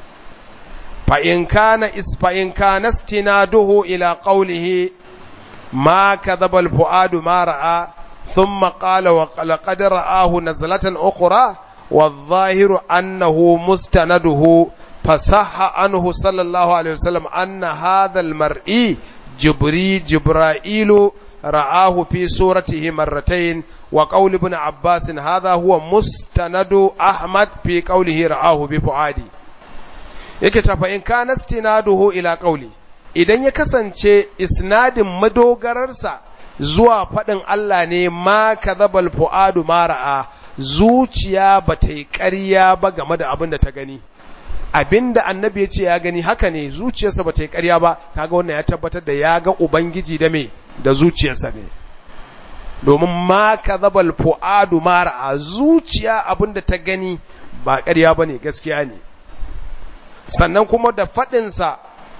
fa in kana is fa in kana istinaduhu ila qawlihi ma kadhaba al fuadu ma ra'a thumma qala wa laqad ra'ahu nazlatan ukhra والظاهر أنه مستنده فصح عنه صلى الله عليه وسلم أن هذا المرئي جبري جبرائيل رآه في صورته مرتين وقول ابن عباس هذا هو مستند أحمد في قوله رآه بفعادي yake tafa in kana istinaduhu ila qawli idan ya kasance isnadin madogararsa zuwa faɗin Allah ne ma kadhabal fuadu ma ra'a zuciya ba ta yi ƙarya ba game da abin da ta gani abinda annabi ya ce ya gani haka ne zuciyarsa ba ta yi ƙarya ba kaga wannan ya tabbatar da ya ga ubangiji da me da zuciyarsa ne domin ma kadhabal fuadu mara a zuciya abinda ta gani ba ƙarya ba ne gaskiya ne sannan kuma da faɗinsa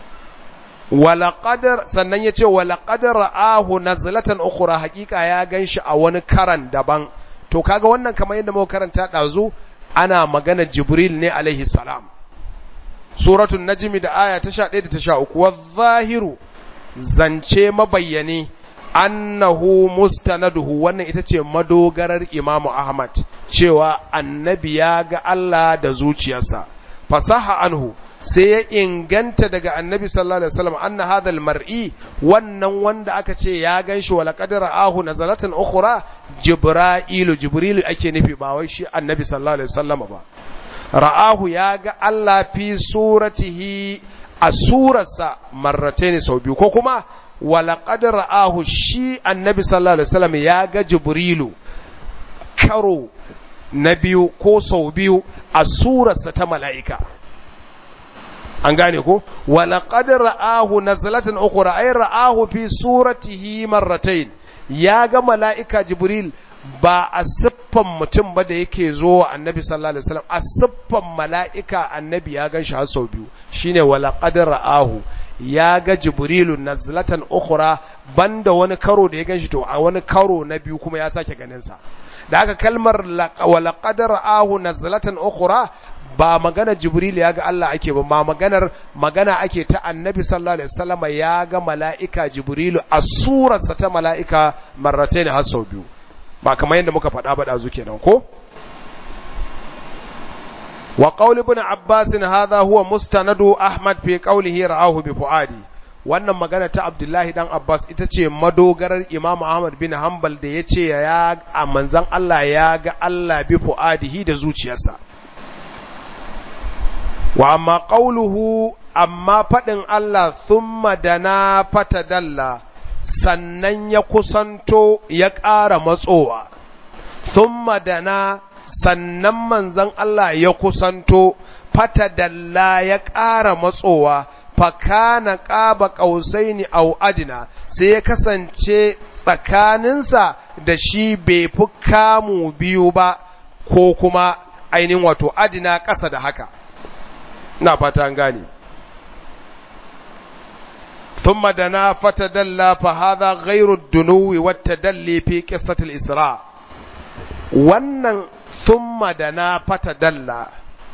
wala qadar sannan ya ce wala qadar ra'ahu nazlatan ukhra haƙiƙa ya ganshi a wani karan daban to kaga wannan kamar yadda muka karanta ɗazu ana magana jibril ne alaihi salam suratul najmi da aya ta 11 da ta 13 wadh-zahiru zance mabayyane annahu mustanaduhu wannan ita ce madogarar imamu ahmad cewa annabi ya ga Allah da zuciyarsa fasaha anhu sai ya inganta daga annabi sallallahu alaihi wasallam anna hadha mar'i wannan wanda aka ce ya ganshi wala qadara ahu nazalatan ukhra jibra'ilu jibrilu ake nufi ba wai shi annabi sallallahu alaihi wasallam ba ra'ahu ya ga Allah fi suratihi a surarsa marrataini sau biyu ko kuma wala qadara ahu shi annabi sallallahu alaihi wasallam ya ga jibrilu karo na biyu ko sau biyu a surarsa ta mala'ika an gane ko wala qad ra'ahu nazlatan ukhra ay ra'ahu fi suratihi marratayn ya ga mala'ika jibril ba a siffan mutum ba da yake zo wa annabi sallallahu alaihi wasallam a siffan mala'ika annabi ya gan shi har sau biyu shine wala qad ra'ahu ya ga jibrilu nazlatan ukhra banda wani karo da ya ganshi to a wani karo na biyu kuma ya sake ganin sa da haka kalmar wa laqad ra'ahu nazlatan ukhra ba magana jibril ya ga Allah ake ba ma maganar magana ake ta annabi sallallahu alaihi wasallam ya ga mala'ika jibrilu a surarsa ta mala'ika marratayn har sau biyu ba kamar yadda muka faɗa ba dazu kenan ko wa qaul ibn abbas hadha huwa mustanadu ahmad fi qawlihi ra'ahu bi fuadi wannan magana ta abdullahi dan abbas ita ce madogarar imam ahmad bin hanbal da yace ya a manzon Allah ya ga Allah bi fuadihi da zuciyarsa wa amma qawluhu amma fadin Allah thumma dana fatadalla sannan ya kusanto ya ƙara matsowa thumma dana sannan manzon Allah ya kusanto fatadalla ya ƙara matsowa fakana ƙaba ƙausaini au adina sai ya kasance tsakaninsa da shi bai fi kamu biyu ba ko kuma ainihin wato adina ƙasa da haka na fata an gane ثم دنا فتدلى فهذا غير الدنو والتدلي في قصة الإسراء wannan thumma da na fata dalla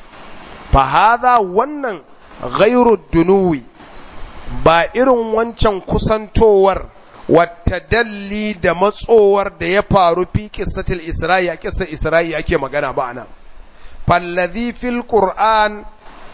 fahaza wannan ghairu dunuwi ba irin wancan kusantowar wata dalli da matsowar da ya faru fi kissatil isra'i a kissa isra'i ake magana ba nan fallazi fil qur'an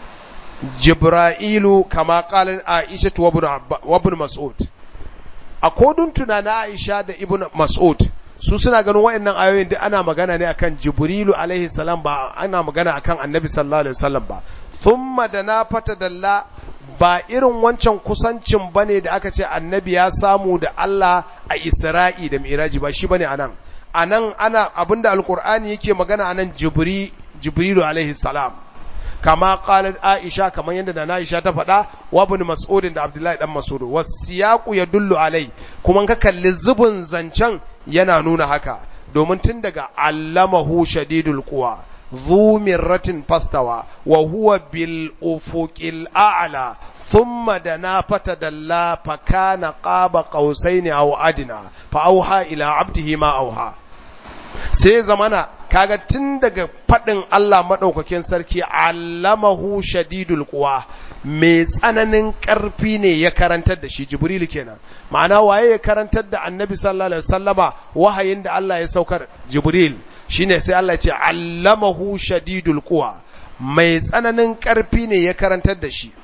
jibra'ilu kama qalat aisha wa ibn mas'ud a kodun tunanin aisha da ibn mas'ud su suna ganin waɗannan ayoyin duk ana magana ne akan jibrilu alaihi salam ba ana magana akan annabi sallallahu alaihi wasallam ba thumma da na fata dalla ba irin wancan kusancin bane da aka ce annabi ya samu da Allah a Isra'i da Miraji ba shi bane anan anan ana abinda alqur'ani yake magana anan jibri jibrilu alaihi salam kama qalat aisha kamar yadda da aisha ta faɗa wa ibn mas'ud da abdullahi dan mas'ud wasiyaqu yadullu alai kuma ka kalli zubin zancen yana nuna haka domin tun daga allamahu shadidul quwa ذو مرة فاستوى وهو بالأفق الأعلى ثم دنا فتدلى فكان قاب قوسين أو أدنى فأوحى إلى عبده ما أوحى sai zamana kaga tun daga faɗin Allah maɗaukakin sarki allamahu shadidul quwa mai tsananin ƙarfi ne ya karantar da shi jibril kenan ma'ana waye ya karantar da annabi sallallahu alaihi wasallama wahayin da Allah ya saukar jibril shine sai Allah ya ce allamahu shadidul quwa mai tsananin ƙarfi ne ya karantar da shi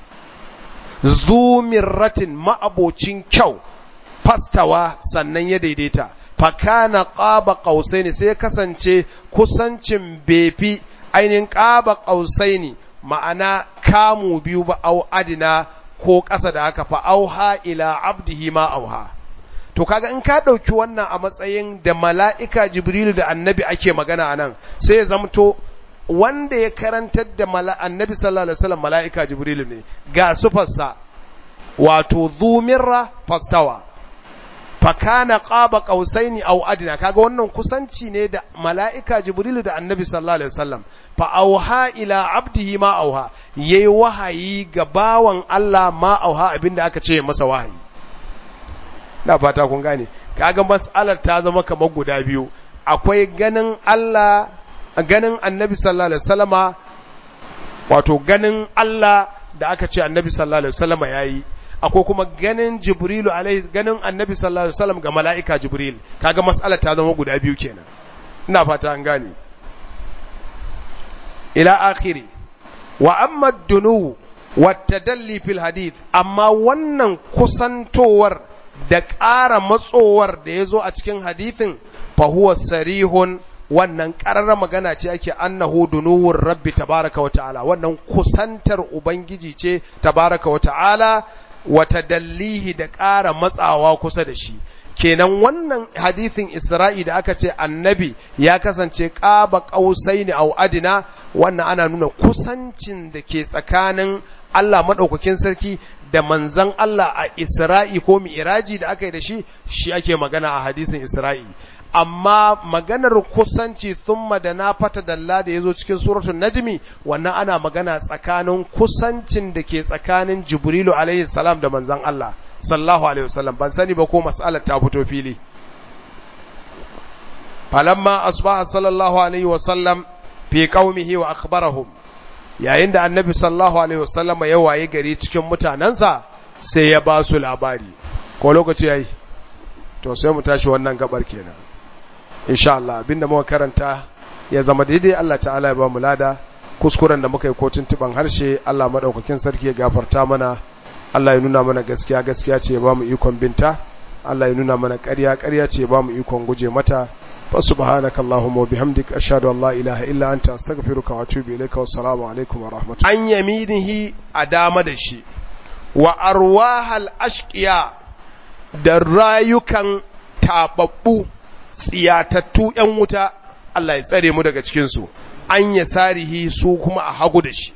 zumirratin ma'abocin kyau fastawa sannan ya daidaita fakana qaba qausaini sai ya kasance kusancin befi ainihin qaba qausaini ma'ana kamu biyu ba au adina ko ƙasa da haka fa auha ila abdihi ma auha to kaga in ka ɗauki wannan a matsayin da mala'ika jibrilu da annabi ake magana a nan sai ya zamto wanda ya karantar da annabi sallallahu alaihi wasallam mala'ika jibrilu ne ga sufarsa wato zumirra fastawa fakana qaba qausaini aw adna kaga wannan kusanci ne da mala'ika jibrilu da annabi sallallahu alaihi wasallam fa auha ila abdihi ma auha yayi wahayi ga bawan Allah ma auha abinda aka ce masa wahayi na fata kun gane kaga mas'alar ta zama kamar guda biyu akwai ganin Allah ganin annabi sallallahu alaihi wasallama wato ganin Allah da aka ce annabi sallallahu alaihi wasallama yayi akwai kuma ganin jibrilu alaihi ganin annabi sallallahu alaihi wasallam ga mala'ika jibril kaga mas'alar ta zama guda biyu kenan ina fata an gane ila akhiri wa amma dunu wa tadalli fil hadith amma wannan kusantowar da ƙara matsowar da ya zo a cikin hadithin fahuwa sarihun wannan ƙarar magana ce ake annahu dunuwun rabbi tabaraka wa ta'ala wannan kusantar ubangiji ce tabaraka wa ta'ala wata dallihi da ƙara matsawa kusa da shi kenan wannan hadithin isra'i da aka ce annabi ya kasance ƙaba ƙausai ne au adina wannan ana nuna kusancin da ke tsakanin Allah maɗaukakin sarki da manzan Allah a Isra'i ko mi'iraji da aka yi da shi, shi ake magana a hadisin Isra'i. amma maganar kusanci thumma da na fata dalla da yazo cikin suratul najmi wannan ana magana tsakanin kusancin da ke tsakanin jibrilu alaihi salam da manzon Allah sallallahu alaihi wasallam ban sani ba ko mas'alar ta fito fili falamma asbaha sallallahu alaihi wasallam fi qaumihi wa akhbarahum yayin da annabi sallallahu alaihi wasallam ya waye gari cikin mutanansa sai ya ba su labari ko lokaci yayi to sai mu tashi wannan gabar kenan insha Allah abinda muka karanta ya zama daidai Allah ta'ala ya ba mu lada kuskuren da muka yi ko tuntuban harshe Allah madaukakin sarki ya gafarta mana Allah ya nuna mana gaskiya gaskiya ce ya ba mu ikon binta Allah ya nuna mana ƙarya ƙarya ce ya ba mu ikon guje mata fa subhanaka allahumma wa bihamdik ashhadu an la ilaha illa anta astaghfiruka wa atubu ilayka wa assalamu alaikum wa rahmatullahi an yaminihi a dama da shi wa arwahal ashqiya da rayukan tababbu tsiyatattu ‘yan wuta, Allah ya tsare mu daga cikinsu, an ya sarihi su kuma a hagu da shi.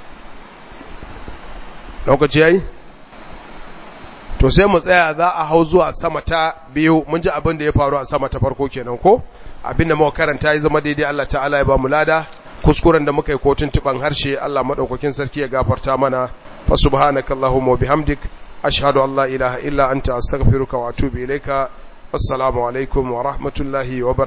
Lokaci yayi? To sai mu tsaya za a hau zuwa sama ta biyu, mun ji abin da ya faru a sama ta farko kenan ko? Abin da muka karanta ya zama daidai Allah ta'ala ya ba mu lada, kuskuren da muka yi kotun tuban harshe Allah maɗaukakin sarki ya gafarta mana, fa subhanakallahumma wa bihamdik, ashhadu an la ilaha illa anta astaghfiruka wa atubu ilaika. السلام عليكم ورحمة الله وبركاته